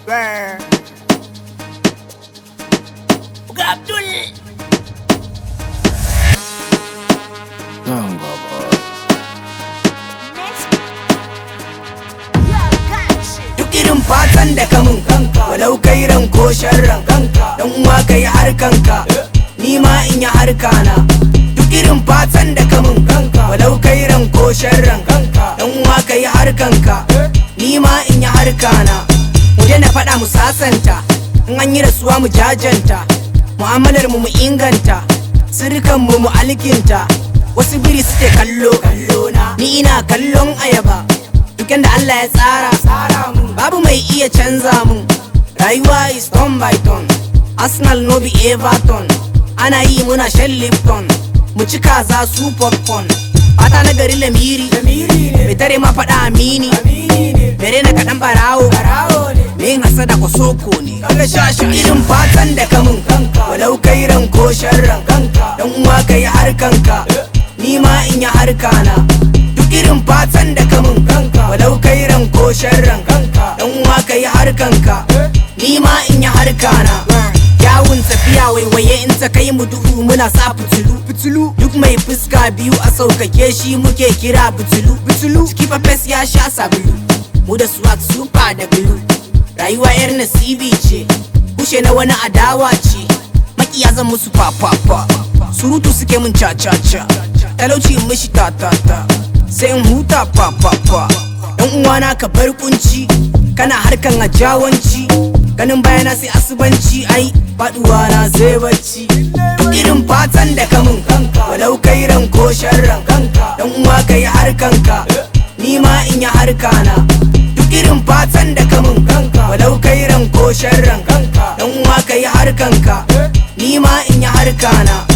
Brr. Ga Abdul. Nan gaba. duk irin fatan da ka mun walau kai ran ko sharran dan uwa kai harkanka ni ma in yi harkana duk irin fatan da ka mun walau kai ran ko sharran dan uwa kai harkanka ni ma in yi harkana mu na faɗa mu sasanta in an yi rasuwa mu jajanta mu'amalar mu mu inganta sirkan mu mu alkinta wasu biri suke kallo ni ina kallon ayaba duk da Allah ya tsara babu mai iya canza mun rayuwa is turn by turn Arsenal no be Everton ana yi muna shan Lipton mu ci kaza su popcorn fata na gari lamiri mai tare ma faɗa amini mere na kaɗan barawo me yin hasada ko soko ne irin fatan da ka mun walau kai ran ko sharran dan uwa kai harkanka ni ma in yi harkana duk irin fatan da ka mun walau kai ran ko sharran dan uwa kai harkanka ni ma in yi harkana yawun tafiya waiwaye in ta kai mu duhu muna sa fitilu fitilu duk mai fuska biyu a saukake shi muke kira fitilu fitilu ciki fes ya sha sabulu mu da swag super da glue rayuwa yar nasibi ce kushe na wani adawa ce makiya zan musu fafafa surutu suke mun ca-ca-ca talauci in mishi ta-ta-ta sai in huta fafafa dan uwana ka bar kunci kana harkan a jawanci ganin bayana sai asubanci ai faduwa na sai bacci irin fatan da ka mun walau kai ran ko sharran dan uwa kai harkanka ni ma in yi harkana duk irin fatan da ka mun walau kai ran ko sharran dan uwa kai harkanka ni ma in yi harkana